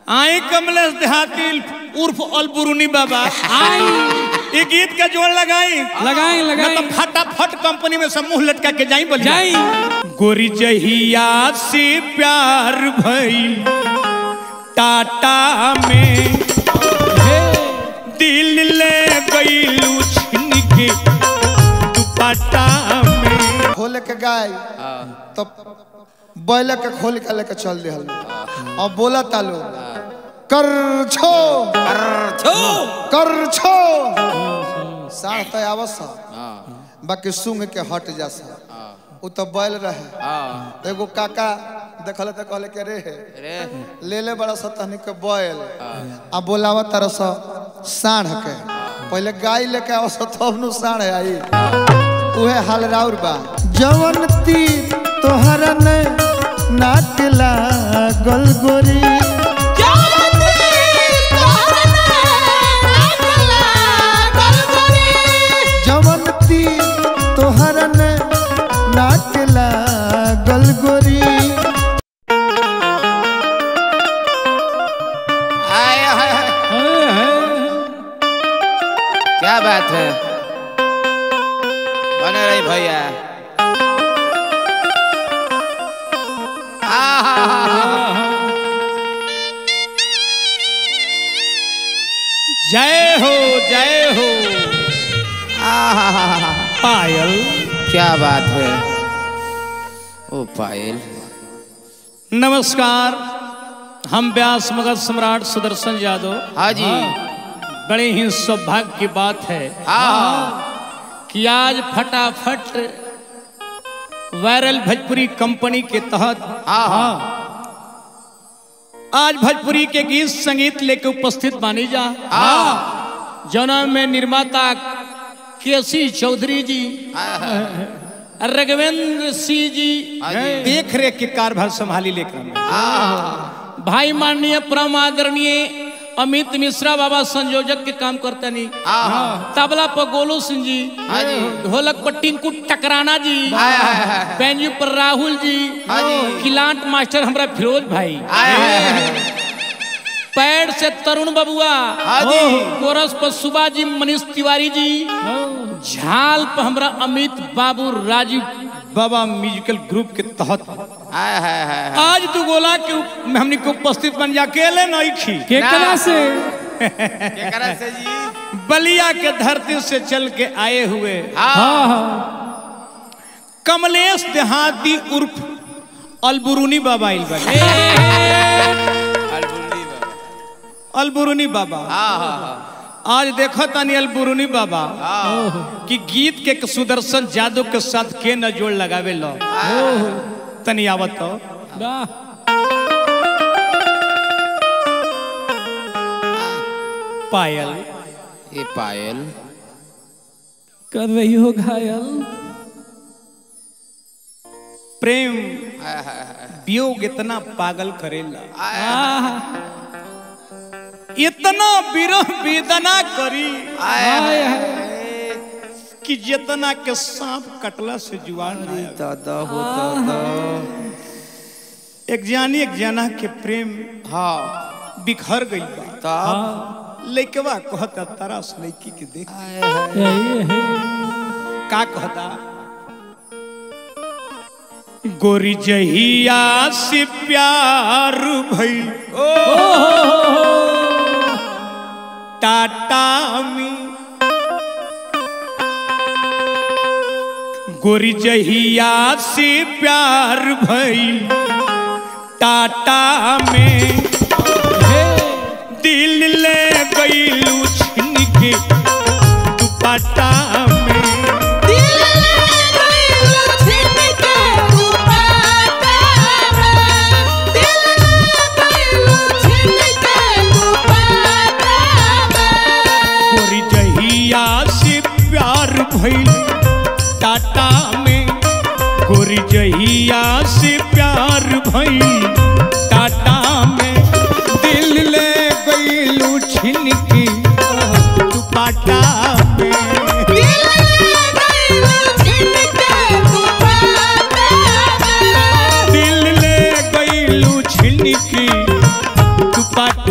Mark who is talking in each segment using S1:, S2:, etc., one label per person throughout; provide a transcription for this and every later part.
S1: आई कमलेश देहाती उर्फ अलबुरुनी बाबा
S2: आई
S1: ये गीत का जोड़ लगाई
S2: लगाई
S1: मैं
S2: लगाई
S1: तो फटाफट कंपनी में सब मुंह लटका के जाई बोली
S2: जाई
S1: गोरी जहिया से प्यार भई टाटा में
S2: हे
S1: दिल ले गईलू छिन के दुपट्टा में
S3: खोल के गाय तब बैल के खोल के लेके चल दिहल और बोला तालो कर छो कर छो साढ़ तय आवस बाकी सुंग के हट जा सा उ तो बैल रहे एगो काका देखल त कहले के रे ले ले बड़ा सा तहनी के बैल आ बोलावा तरह सा साढ़ के पहले गाय लेके आवस तब नु साढ़ आई उहे हाल राउर बा जवन तीर तोहरा ने नाक लागल गोरी जवन तीर तोहरा ने नाक लागल गोरी
S4: हाय हाय हाय
S2: हे, हे।
S4: क्या बात है बने रही भैया आहा,
S1: जय हो जय हो
S4: आहा,
S1: पायल
S4: क्या बात है ओ पायल
S1: नमस्कार हम व्यास मगध सम्राट सुदर्शन यादव
S4: हाँ जी
S1: बड़े ही सौभाग्य की बात है
S4: हाँ
S1: कि आज फटाफट वायरल भोजपुरी कंपनी के तहत
S4: हाँ
S1: आज भोजपुरी के गीत संगीत लेके उपस्थित मानी जा
S4: हाँ
S1: जौना में निर्माता केसी चौधरी जी रघवेंद्र सिंह जी
S4: हाँ जी।
S1: देख रेख के कारभार संभाली लेकर हमें।
S4: हाँ
S1: भाई माननीय परम आदरणीय अमित मिश्रा बाबा संयोजक के काम करते नहीं
S4: हाँ
S1: तबला पर गोलू सिंह जी
S4: हाँ जी।
S1: ढोलक पर टिंकू टकराना जी
S4: हाय हाय हाय
S1: बैंजू पर राहुल जी
S4: हाँ जी।
S1: किलांट मास्टर हमरा फिरोज भाई
S4: हाय हाय हाय
S1: पैड से तरुण बबुआ
S4: हाँ जी।
S1: कोरस पर सुबा जी मनीष तिवारी जी झाल पर हमरा अमित बाबू राजीव बाबा म्यूजिकल ग्रुप के तहत
S4: हाय हाय हाय
S1: आज तू गोला के उप- में हमनी को उपस्थित बन जा अकेले नहीं खी
S2: केकरा से
S4: केकरा से जी
S1: बलिया के धरती से चल के आए हुए
S4: हाँ
S2: हाँ हाँ
S1: कमलेश देहाती उर्फ अलबुरुनी बाबा आइल बने
S4: अलबुल्ली बाबा
S1: अलबुरुनी बाबा
S4: हाँ हाँ हाँ
S1: आज देखो तानी अलबुरुनी बाबा कि गीत के सुदर्शन जादव के साथ के न जोड़ लगावे लो तनी आवत तो
S2: वाह
S1: पायल
S4: ये पायल
S2: कर रही हो घायल
S1: प्रेम
S4: हाय हाय हाय
S1: वियोग इतना पागल करेला
S2: आह,
S1: इतना विरह वेदना करी
S4: हाय
S2: हाय,
S4: हाय
S1: कि जितना के सांप कटला से जुआन ना आवे।
S4: दादा हो दादा
S1: एक जानी एक जना के प्रेम
S4: हाँ
S1: बिखर गई बा
S4: तब
S1: लइकवा कहता तरस लइकी के देख
S4: हाय हाय
S2: यही है
S1: का कहता गोरी जहिया से प्यार भई टाटा में गोरी जहिया से प्यार भई टाटा में दिल ले गईलू छिन के दुपट्टा में गोरी जहिया से प्यार भइल टाटा में गोरी जहिया से प्यार भइल टाटा में दिल ले गईलू छिन के दुपट्टा में दिल ले गईलू छिन के दुपट्टा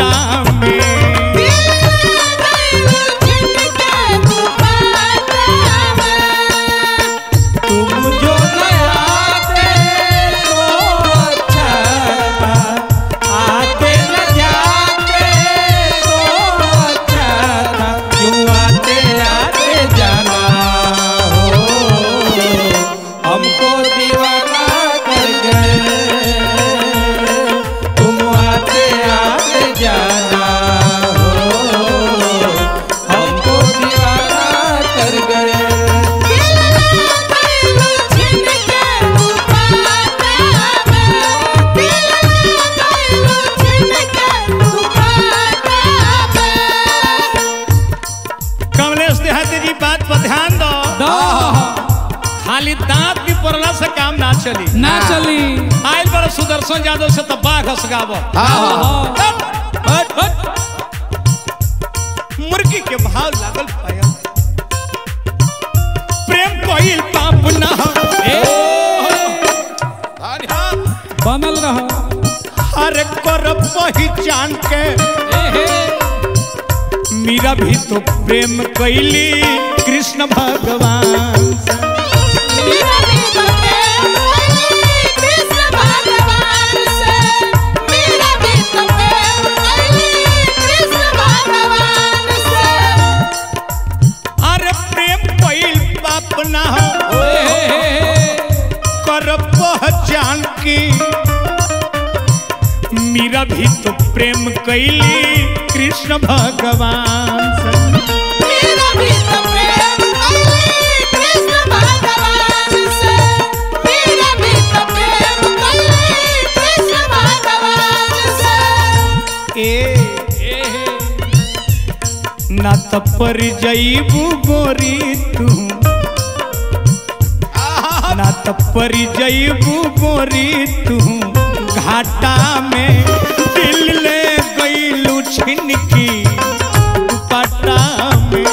S1: चली
S2: ना चली
S1: आयल बड़ा सुदर्शन यादव से तो बाघ हसगाव
S4: हाँ
S1: मुर्गी के भाव लागल पाया प्रेम कोइल पाप ना
S2: बनल रह
S1: हर कर पहचान के मीरा भी तो प्रेम कैली कृष्ण भगवान से।
S5: मेरा भी तो प्रेम कैली कृष्ण भगवान से मेरा भी तो प्रेम कैली कृष्ण भगवान से
S1: अरे प्रेम कोइल पाप ना हो कर पहचान की मीरा भी तो प्रेम कैली कृष्ण भगवान से।
S5: मेरा भी तो प्रेम कैली कृष्ण भगवान से मेरा भी तो प्रेम कैली कृष्ण भगवान से
S1: ए ना त पर जईबू गोरी तू ना त पर जईबू गोरी तू घाटा में दिल ले गईलू छिनकी दुपट्टा में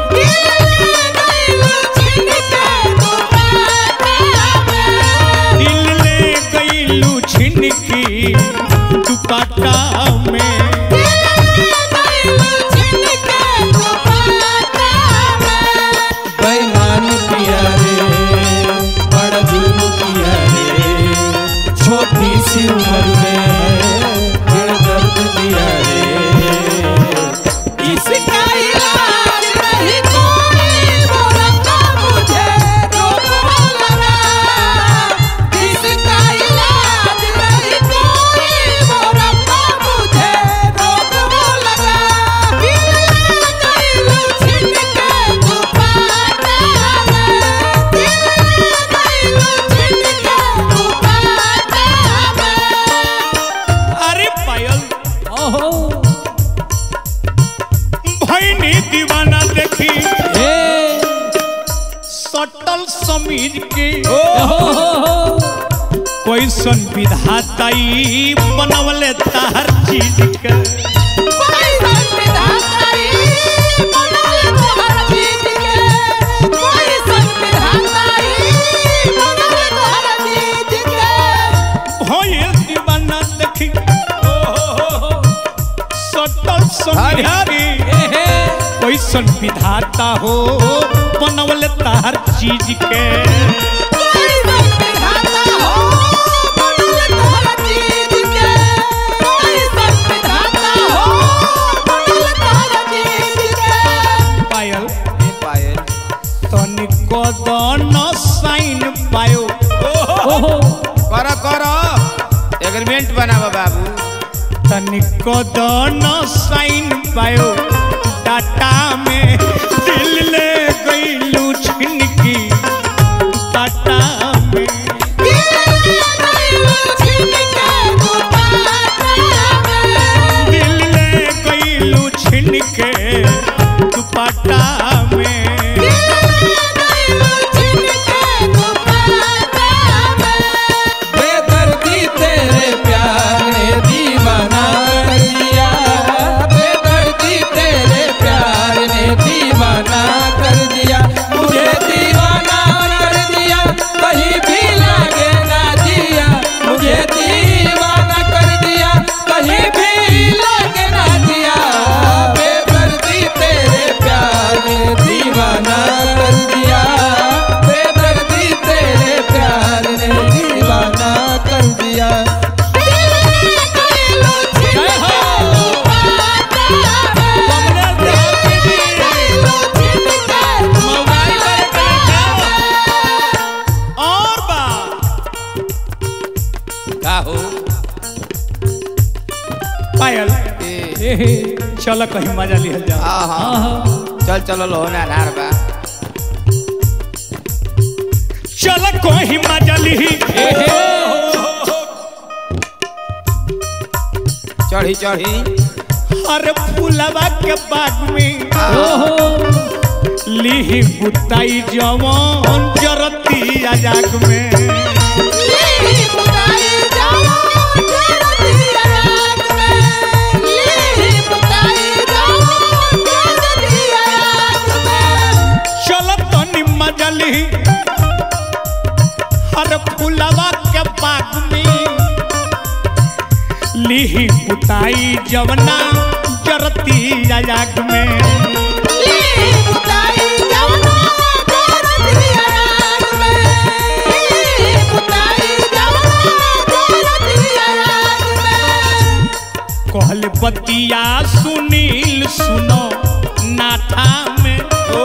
S1: दिल ले गईलू छिनकी दुपट्टा में
S2: बेईमान किया रे बड़ा जुल्म किया रे छोटी सी उम्र में है बड़ा दर्द दिया रे
S5: इसका इलाज नहीं कोई बोलता मुझे रोग हो लगा इसका इलाज नहीं कोई बोलता मुझे रोग हो लगा दिल कैलू छिनके दुपट्टा में दिल कैलू छिनके दुपट्टा में
S1: अरे पायल
S2: ओहो
S1: भैनी दीवाना देखी
S2: ए
S1: सटल समीज के
S2: ओहो
S1: कैसन विधाताई बनवले तार चीज के
S5: कोई संविधाताई बनल तोहर जीत के कोई संविधाताई बनल तोहर जीत के
S1: भइल दीवाना देखी सटल समीज के कैसन विधाता हो बनवले तार चीज के
S5: कोई संविधाता हो बनल तोहर जीत के कोई संविधाता हो बनल तोहर जीत के
S1: पायल
S4: पायल
S1: तनिको दन साइन पायो
S2: ओहो
S4: कर कर एग्रीमेंट बनावा बाबू
S1: तनिको दन साइन पायो डाटा में दिल ले गईलू छिनकी डाटा में दिल ले गईलू छिनके दुपट्टा में
S2: बेदर्दी तेरे प्यार ने दीवाना कर दिया बेदर्दी तेरे प्यार ने दीवाना कर दिया मुझे दीवाना कर दिया कहीं भी लागे ना दिया मुझे दीवाना कर दिया कहीं भी लागे ना दिया बेदर्दी तेरे प्यार ने दीवाना कर दिया बेदर्दी तेरे प्यार ने दीवाना कर दिया
S1: और बा
S4: का हो
S1: पायल
S4: ए
S1: चल कहीं मजा लिहल जा
S4: हाँ हाँ चल चलो लो ना नार बा
S1: चल कहीं मजा लिही
S4: चढ़ी चढ़ी
S1: हर फूलवा के बाग में
S2: ओहो
S1: लिही बुताई जवान जरती आजाग में बुताई जवना जरती आग में
S5: ली बुताई जवना जरती आग में ली बुताई जवना जरती आग में
S1: कहल बतिया सुनील सुनो नाथा में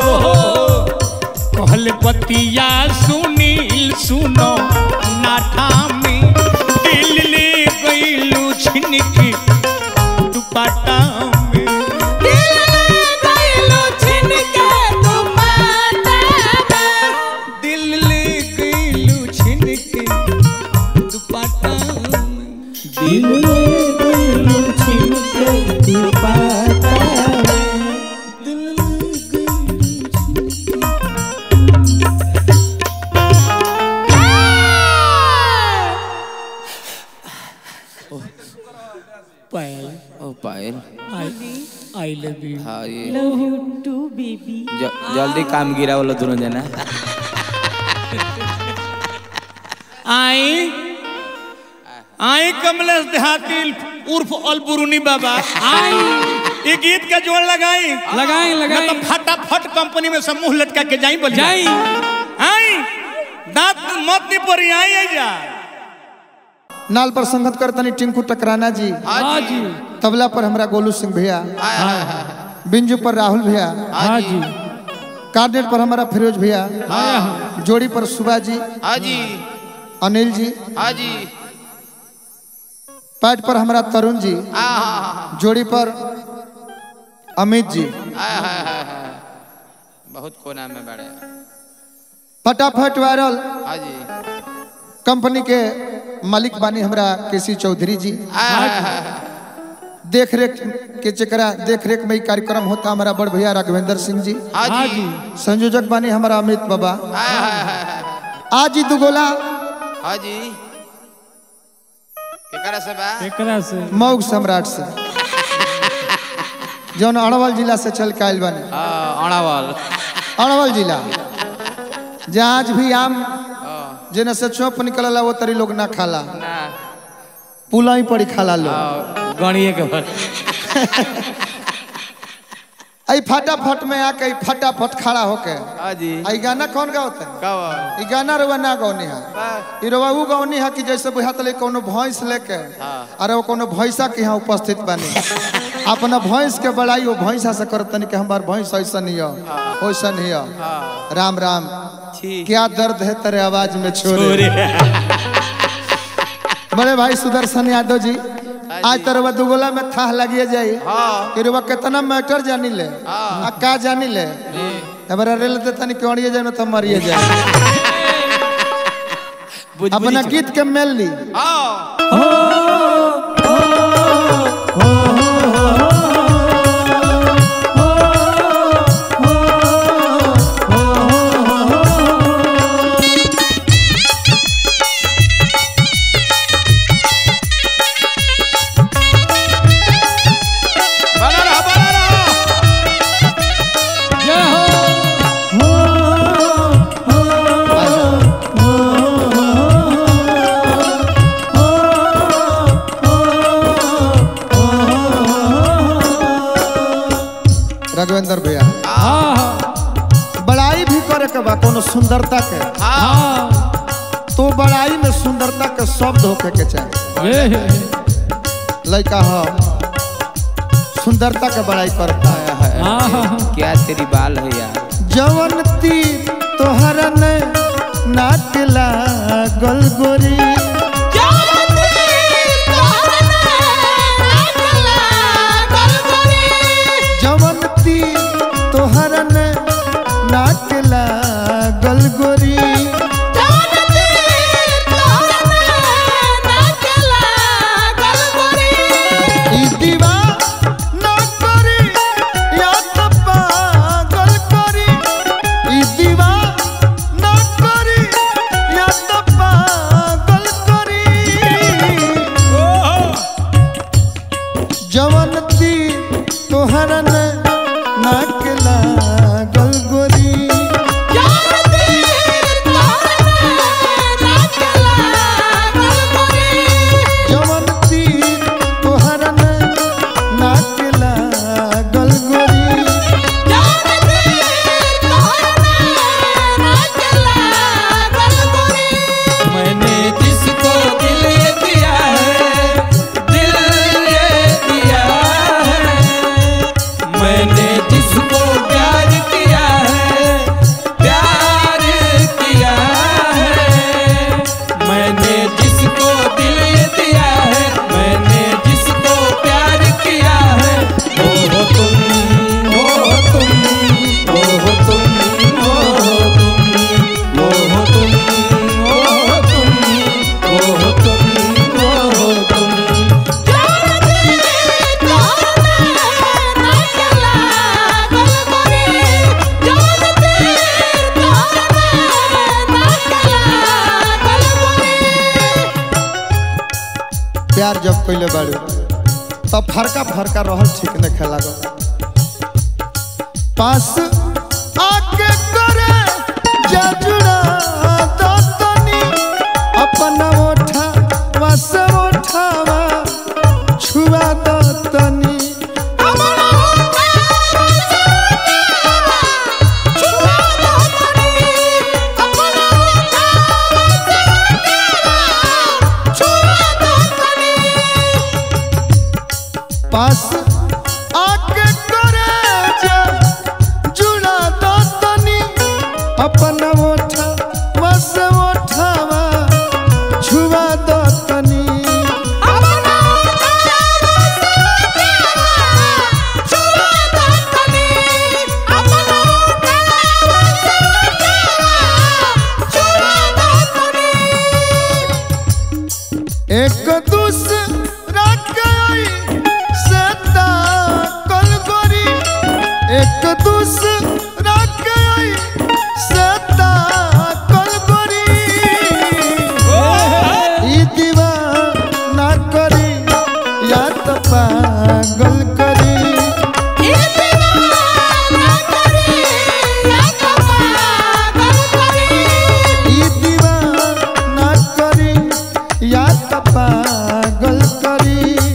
S1: कहल बतिया सुनील सुनो नाथा में दिल ले गईलू छिनकी दुपट्टा में
S5: दिल गइलो छिन के दुपट्टा में
S1: दिल ले गईलू छिनकी दुपट्टा में
S2: दिल में दिल छिन के दुपट्टा
S1: पायल
S4: ओ पायल
S1: आई लव यू
S4: हाँ ये
S5: लव यू टू बेबी
S4: ज- जल्दी काम गिरा बोलो दोनों जना
S1: आई आई कमलेश देहाती उर्फ अलबुरुनी बाबा आई ये गीत का जोड़ लगाई
S2: लगाई लगाई
S1: मतलब फटाफट कंपनी में सब मुंह लटका के जाई बोल
S2: जाई
S1: आई दांत मत नहीं पड़ी आई आई जा
S3: नाल पर संगत करतनी टिंकू टकराना जी
S2: हाँ जी
S3: तबला पर हमरा गोलू सिंह भैया बिंजू पर राहुल भैया
S2: हाँ जी
S3: कार्डेट पर हमारा फिरोज भैया जोड़ी पर सुबा जी
S4: हाँ जी
S3: अनिल जी
S4: हाँ जी
S3: पैड पर हमारा तरुण जी
S4: हाँ हाँ हाँ
S3: जोड़ी पर अमित जी
S4: हाँ हाँ हाँ हाँ बहुत कोना में बड़े
S3: फटाफट वायरल
S4: हाँ जी
S3: कंपनी के मालिक बानी हमरा केसी चौधरी जी
S4: हाँ हाँ हाँ
S3: देख रेख के चकरा देख रेख में ही कार्यक्रम होता हमारा बड़ भैया राघवेंद्र सिंह जी
S4: हाँ
S2: हाँ
S4: जी
S2: जी
S3: संयोजक बानी हमारा अमित बाबा
S4: हाँ हाँ हाँ हाँ
S3: आज ही दुगोला
S4: हाँ जी केकरा से बा
S2: एकरा से
S3: मऊ सम्राट से जौन अरवल जिला से चल के आयल बानी
S4: हाँ अणावल
S3: अरवल जिला जहाँ आज भी आम जेने से चौप निकलला वो तरी लोग ना खाला
S4: ना
S3: पुला ही पड़ी खाला लोग
S4: हाँ, गणिये के भर
S3: आई फटाफट में आके ई फटाफट खड़ा होके
S4: हाँ जी
S3: आई गाना कौन गावता है
S4: कब
S3: ई गाना रुआ ना गौनी है
S4: बा
S3: ई रुआ ऊ गौनी है कि जैसे बुझात ले कोनो भैंस लेके अरे वो कोनो भैंसा के यहाँ उपस्थित बानी अपना भैंस के बड़ाई वो भैंसा से करतनी कि हमार भैंस ऐसा नहीं हो वैसा नहीं हो राम राम
S4: ठीक
S3: क्या दर्द है तेरे आवाज में छोरे बड़े भाई सुदर्शन यादव जी आज तरह दुगोला में थाह लगिए जाई
S4: हाँ
S3: कि रुआ कितना मैटर जानी ले आ का जानी ले हमारा रेल दे तनी क्यों जाए ना तो मरिए जाए
S4: बुझ
S3: अपना गीत के मेल ली
S4: हाँ बना रहा बना रहा
S2: जय हो
S3: राघवेंद्र भैया
S2: हाँ हाँ
S3: बड़ाई भी करे के बा कोनो सुंदरता के
S2: हाँ
S3: तो बड़ाई में सुंदरता के शब्द होके के चाहिए
S2: ये है
S3: लड़का हो सुंदरता के बड़ाई करता है
S2: हाँ हाँ
S4: क्या तेरी बाल है यार
S3: जवन तीर तोहरा ने नाक लागल गोरी जवन तीर तोहरा ने नाक लागल गोरी ई दीवा ना करी या तो पागल करी ई दीवा ना करी या तो पागल करी जवन ती तोहरा ने नाक लागल गोरी जवन ती तोहरा ने जब कइले बाड़ू तब फरका फरका रहल ठीक नहीं खेला पास आके करे जाजुड़ा दतनी अपना ओठा वस ओठावा छुआ दतनी पास आके करे जा जुड़ा दतनी अपना ओठा वस ओठावा छुआ दतनी एक दूसरा कई सता कल गोरी एक दूसरा कई सता कल गोरी ई दीवाना करी या तो पागल करी ई दीवाना करी या तो पागल करी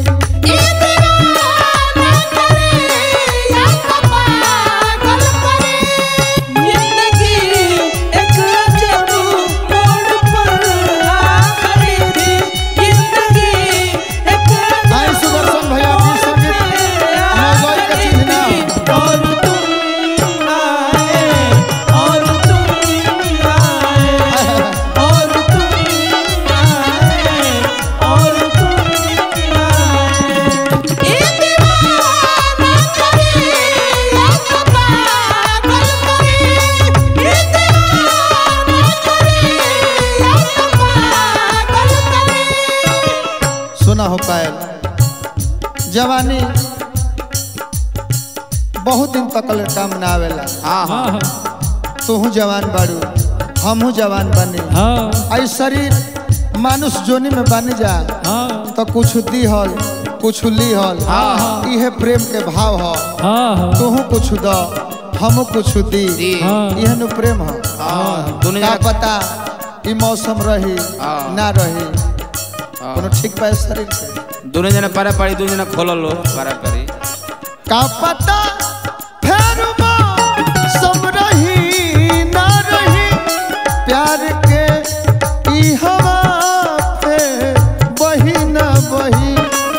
S3: आई सुदर्शन भैया की संगीत मौगई के चिन्हना
S2: और तुम आए और तुम आए और तुम आए और तुम आए
S3: सुना हो पायल जवानी बहुत दिन तक ले काम ना आवेला
S4: हाँ हाँ
S3: तू जवान बाड़ू हमहू जवान बनी
S1: हाँ
S3: आई शरीर मानुष जोनी में बन जा
S1: हाँ
S3: तो कुछ दी हल कुछ ली हल इहे प्रेम के भाव ह
S1: हाँ
S3: तू कुछ द हम कुछ दी
S4: दी।
S3: इहे नु प्रेम ह
S4: हाँ दोनों
S3: का
S4: जना
S3: पता ई मौसम रही
S4: हाँ।
S3: ना रही कोनो ठीक बा इस शरीर के
S4: दोनों जना पारा पाड़ी दोनों जना खोलल लो पारा पाड़ी
S3: का पता फेर सब रही ना रही प्यार के ई हवा पे बही ना बही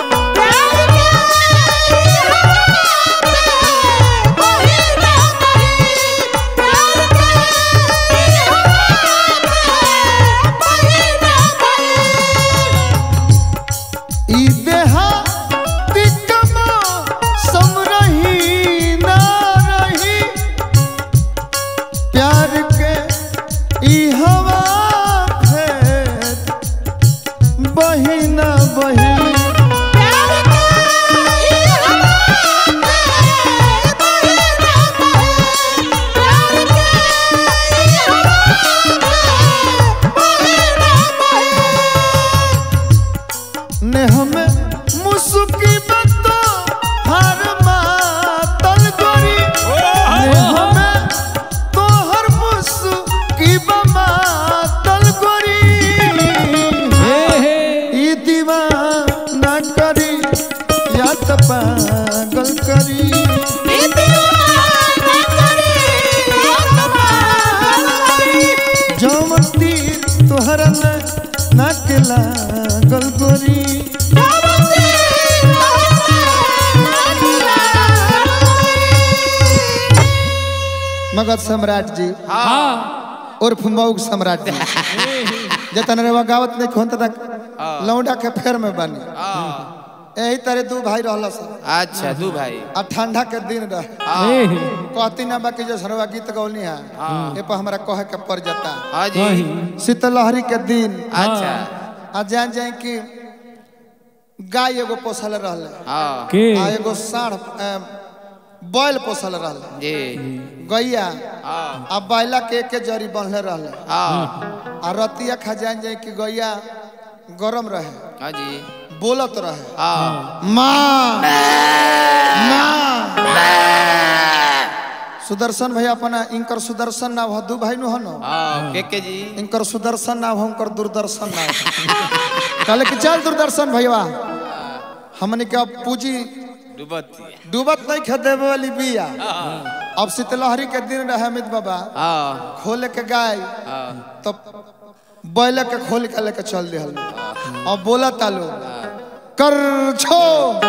S3: ई देहा तिकमा सम रही ना रही प्यार के ई हवा फेर बही ना बही ने हमें मुसुकी बतो हर मातल गोरी ने हमें तो हर मुसुकी बमातल गोरी ई दीवाना करी या तो पागल करी जौन तीर तोहरा न नाकेला गलगोरी मगध सम्राट जी
S1: हाँ
S3: उर्फ मऊग सम्राट जी जतन रेवा गावत नहीं खोन तक लौंडा के फेर में बनी यही तरह दू भाई रहला सब
S4: अच्छा दू भाई
S3: आ ठंडा के दिन रहे
S1: ए,
S3: कहती ना बाकी जो सरवा गीत गौनी है ये पर हमरा कहे के पड़ जाता
S4: हाँ जी
S3: शीतलहरी के दिन
S4: अच्छा
S3: आ जान जाए कि गाय एगो पोसल रहले
S4: हाँ
S1: के
S3: आ एगो साढ़ अ, बैल पोसल रहले
S4: जी
S3: गैया
S4: हाँ
S3: आ बैला के एके जरी बनले रहले
S4: हाँ
S3: आ रतिया खा जान जाए कि गैया गरम रहे
S4: हाँ जी
S3: बोलत रहे
S4: हाँ
S3: माँ माँ सुदर्शन भैया अपना इनकर सुदर्शन नाम हो दू भाई नु हो न
S4: हाँ के के जी
S3: इनकर सुदर्शन नाम हो उनकर दूरदर्शन नाम कहले कि चल दूरदर्शन भैया हमने के अब पूजी
S4: डूबती
S3: डूबत नहीं खे देवे वाली बिया अब शीतलहरी के दिन रहे अमित बाबा
S4: हाँ
S3: खोले के गाय
S4: हाँ
S3: तब बैल के खोल के लेके चल दिहल अब बोला तालो कर छो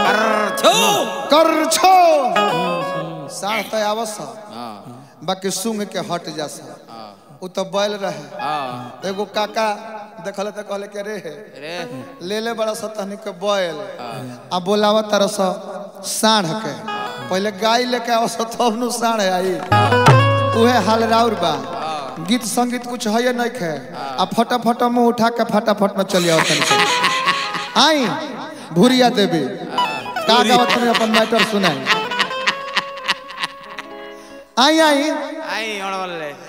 S3: कर छो साढ़ तय आवस
S4: हाँ
S3: बाकी सुंग के हट जा सा उ तो बैल रहे
S4: हाँ
S3: एगो काका देखल तो कहले के रे
S4: अरे
S3: ले ले बड़ा सतहनी के बैल आ बोलावा तरह सा साढ़ के पहले गाय लेके आवस तब नु साढ़ आई उहे हाल राउर बा गीत संगीत कुछ है नहीं खे आ फटाफट मुंह उठा के फटाफट में चली आओ तनी आई भूरिया देवी का गावत में अपन मैटर सुनाई आई आई
S4: आई और वाले